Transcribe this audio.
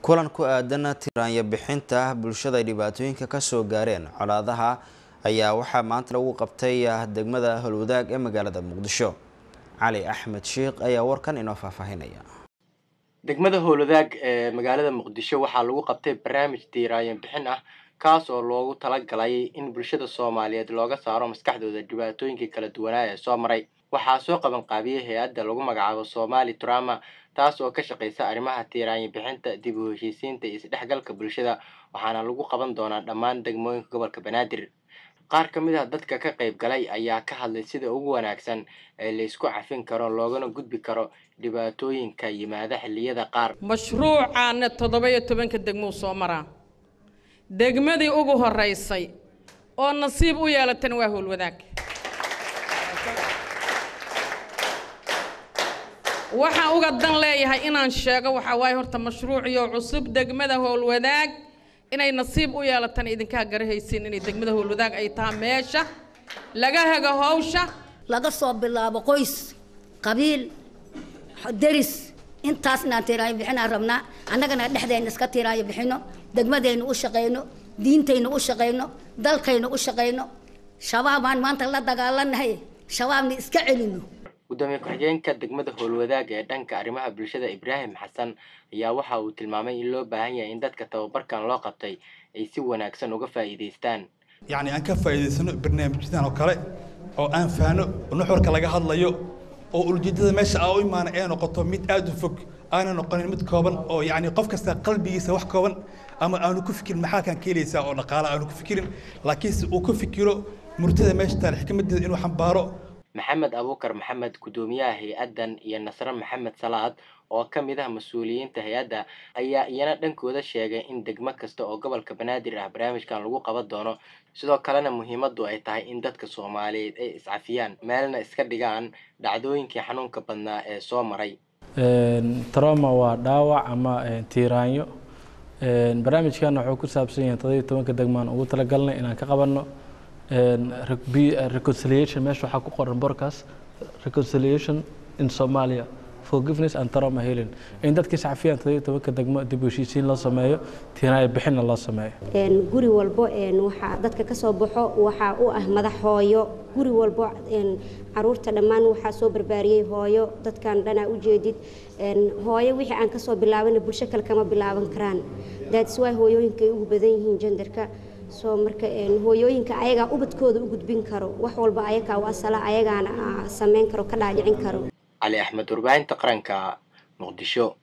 kulan ku aadan tiraanya bixinta bulshada ay dhibaatooyinka kasoo gaareen colaadaha ayaa waxaa maanta lagu qabtay degmada howlwadaag ee magaalada muqdisho cali axmed sheikh ayaa warkan inoo faahfaahinaya degmada howlwadaag ee magaalada muqdisho waxaa lagu qabtay barnaamij tiiraayan bixin ah kaas oo loogu talagalay in bulshada soomaaliyeed looga saaro maskaxdooda dhibaatooyinkii kala duwanaa ee soo maray waxaa soo qaban qaabiyey hay-adda lagu magacaabo somali trama taas oo ka shaqeysa arrimaha tiiraanya bixinta dib u heshiisiinta iyo isdhexgalka bulshada waxaana lagu qaban doonaa dhammaan degmooyinka gobolka banaadir qaar ka mid ah dadka ka qayb galay ayaa ka hadlay sida ugu wanaagsan ee laysku cafin karo loogana gudbi karo dhibaatooyinka yimaada xilliyada qaar mashruucaana toddoba iyo tobanka degmuu soo maraa degmadii ugu horeysay oo nasiib u yeelatan waa howlwadaag waxaan uga dan leeyahay inaan sheego waxaa waaye horta mashruuciyo cusub degmada howlwadaag inay nasiib u yeelatan idinkaa garahaysiin inay degmada howlwadaag ay tahay meesha laga hego hawsha laga soo bilaabo qoys qabiil deris intaas inaan tiiraayo bixinaan rabnaa annagana dhexdeenna iska tiiraayo bixino degmadeenna u shaqayno diintayna u shaqayno dalkayna u shaqayno shabaabaan maanta la dagaalanahay shabaabna iska celino gudoomiye ku-xigeenka degmada howlwadaag ee dhanka arrimaha bulshada ibraahim xasan ayaa waxa uu tilmaamay in loo baahan yahay in dadka tababarkan loo qabtay ay si wanaagsan uga faa'iidaystaan yacni aan ka faa'iidaysano barnaamijyadan oo kale oo aan fahno nuxurka laga hadlayo oo ujeedada meesha aa u imaana ee noqoto mid aada u fog aana noqonin mid kooban oo yacni qof kasta qalbigiisa wax kooban ama aanu ku fikirin maxaa kaan ka helaysaa oo dhaqaala aanu ku fikirin laakiinse uu ku fikiro murtada meesha taal xikmadeeda inuu xambaaro maxamed abuukar maxamed guddoomiyaha hay-addan iyo nasre maxamed salaad oo ka mid ah mas-uuliyiinta hay-adda ayaa iyana dhankooda sheegay in degmo kasta oo gobolka banaadir ah barnaamijkan lagu qaban doono sidoo kalena muhiimaddu ay tahay in dadka soomaaliyeed ay iscafiyaan meelna iska dhigaan dhacdooyinkii xanuunka badnaa ee soo maray troma waa dhaawac ama tiiraanyo barnaamijkan wuxuu ku saabsan yahay toddobiyo tobanka degmaan ugu talagalnay inaan ka qabanno reconciliation meesha waxaa ku qoran borkaas reconciliation in somalia forgiveness and trauma healing in dadka iscafiyaan toddobiyo tobanka degmo dib u heshiisiin loo sameeyo tiinaayo bixinna loo sameeyo guri walbo waxaa dadka ka soo baxo waxaa u ah madax hooyo guri walbo caruurta dhammaan waxaa soo barbaariyey hooyo dadkan dhanaa ujeedid hooyo wixii aan kasoo bilaabana bulsho kale kama bilaaban karaan that's why hooyooyinka ay ugu badan yihiin jendarka soo marka hooyooyinka ayagaa ubadkooda u gudbin karo wax walba ayagaa u asala ayagaana sameyn karo ka dhaadhicin karo cali axmed warbaahinta qaranka muqdisho